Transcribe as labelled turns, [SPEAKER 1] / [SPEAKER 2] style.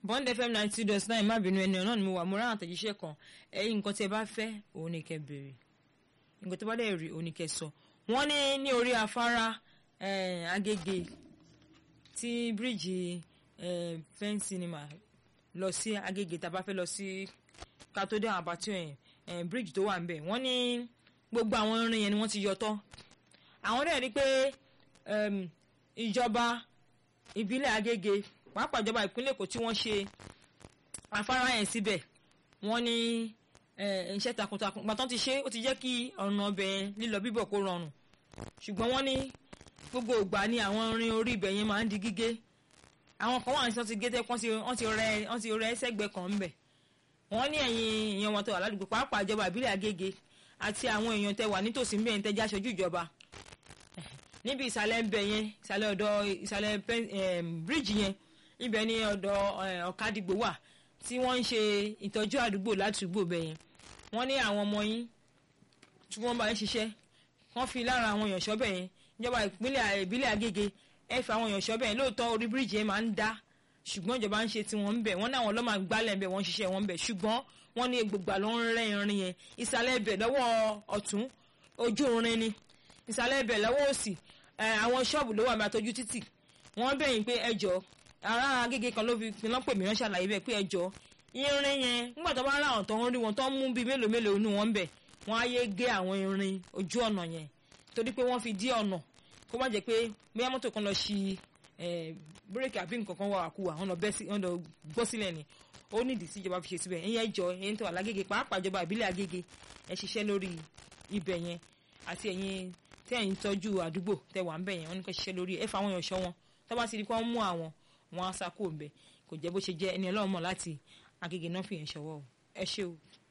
[SPEAKER 1] bond fm ninety two dot nine má bínú ẹni ọ̀nà ni mo wà mo rán àtẹ̀jíṣẹ́ kan ẹ̀yin nǹkan tí ẹ bá fẹ́ òun ni kẹ́ béèrè nǹkan tó bá dẹ̀ rí òun ni kẹ́ sọ wọ́n ní ní orí afárá Agége tí bíríìjì fẹ́ǹ sinimá lọ sí Agége tá a bá fẹ́ lọ sí kátó-dé àbátí ẹ̀yìn bíríìjì tó wà ń bẹ̀ wọ́n ní gbogbo àwọn irin yẹn ni wọ́n ti yọ tán àwọn dẹ̀ rí pé ìjọba ìbílẹ̀ Agége pàápàá ìjọba ìpínlẹ̀ Èkó tí wọ́n ṣe afárá yẹn síbẹ̀ wọ́n ní iṣẹ́ takuntakun gbàtàn ti ṣe ó ti jẹ́ kí ọ̀nà ọbẹ̀ lílọ bíbọ̀ kó rọrùn ṣùgbọ́n wọ́n ní gbogbo ìgbà ni àwọn irin orí ibẹ̀ yẹn máa ń di gígé àwọn kan wà ní sọ́ọ́ ti gé tẹ́ wọ́n ti rẹ wọ́n ti rẹ sẹ́gbẹ̀ẹ́ kan ńbẹ̀ wọ́n ní ẹ̀yin èèyàn wọn tó wà ládùúgbò pàápàá ìjọba ìbílẹ̀ Agége àti àwọn èèyàn tẹ́ wà nítòsí ńbẹ̀ yẹn tẹ́ jẹ́ aṣojú ìjọba níbi ìsàlẹ̀ ńbẹ̀ yẹn ìsàlẹ̀ ọ̀dọ̀ ìsàlẹ̀ bíríìjì yẹn ibẹ̀ ni ọ̀dọ̀ ọ̀kadìgbò wà tí wọ́n ń ṣe ìtọ́jú àdúgbò látùgbò bẹ̀ yẹn wọ́n ní àwọn ọmọ yín tí wọ́n bá ń ṣiṣẹ́ wọ́n fi lára àwọn èèyàn ṣọ́bẹ̀ yẹn ìjọba ìpínlẹ̀ ìbílẹ̀ Agége ẹ fi àwọn èèyàn ṣọ́bẹ̀ yẹn lóòótọ́ orí bíríìjì yẹn máa ń dá ṣùgbọ́n ìjọba ń ṣe tiwọn ń bẹ̀ wọ́n náà wọn lọ́ máa gbálẹ̀ ń bẹ̀ wọ́n ń ṣiṣẹ́ wọn ń bẹ̀ ṣùgbọ́n wọ́n ní gbogbo àlọ́ ń rẹ́ irin yẹn ìsàlẹ̀ ibẹ̀ lọ́wọ́ ọ̀tún ojú irin ni ìsàlẹ̀ ibẹ̀ lọ́wọ́ òsì àwọn ṣọ́ọ̀bù ló wà ní àtọ́jú títì wọ́n bẹ̀yìn pé ẹjọ́ ará Agége kan ló fi pinnu pè mí wọ́n ṣàlàyé bẹ́ẹ̀ pé ẹjọ́ irin yẹn nígbà tó bá rà àwọn tó ń rí wọn tó ń mú bíi mélòó mélòó inú wọn ń bẹ̀ wọ́n á yé gé àwọn irin ojú ọ̀nà yẹn torí pé wọ́n fi dí ọ̀nà kó má jẹ́ pé bóyá mọ́tò kan lọ ṣi bírèkì àbí nǹkan kan wà wà kú wà wọ́n lọ gbọ́ sílẹ̀ ni ó nídìí sí ìjọba fi ṣe síbẹ̀ ẹ̀yìn ẹjọ́ ẹ̀yìn tó wà lágége pàápàá ìjọba ìbílẹ̀ Agége ẹ ṣiṣẹ́ lórí ibẹ̀ yẹn àti ẹ̀yin tẹ́ ẹ̀yin tọ́jú àdúgbò tẹ́ wà ń bẹ̀ yẹn wọ́n ní kó ṣiṣẹ́ lórí ẹ fa àwọn èèyàn ṣọ́ wọn tó bá ti di kó mú àwọn wọn á sá kó ń bẹ̀ kò jẹ́ bó ṣe jẹ́ ẹni ọlọ́run mọ̀ láti Agége náà fi yẹn ṣọwọ́ ẹ ṣé o.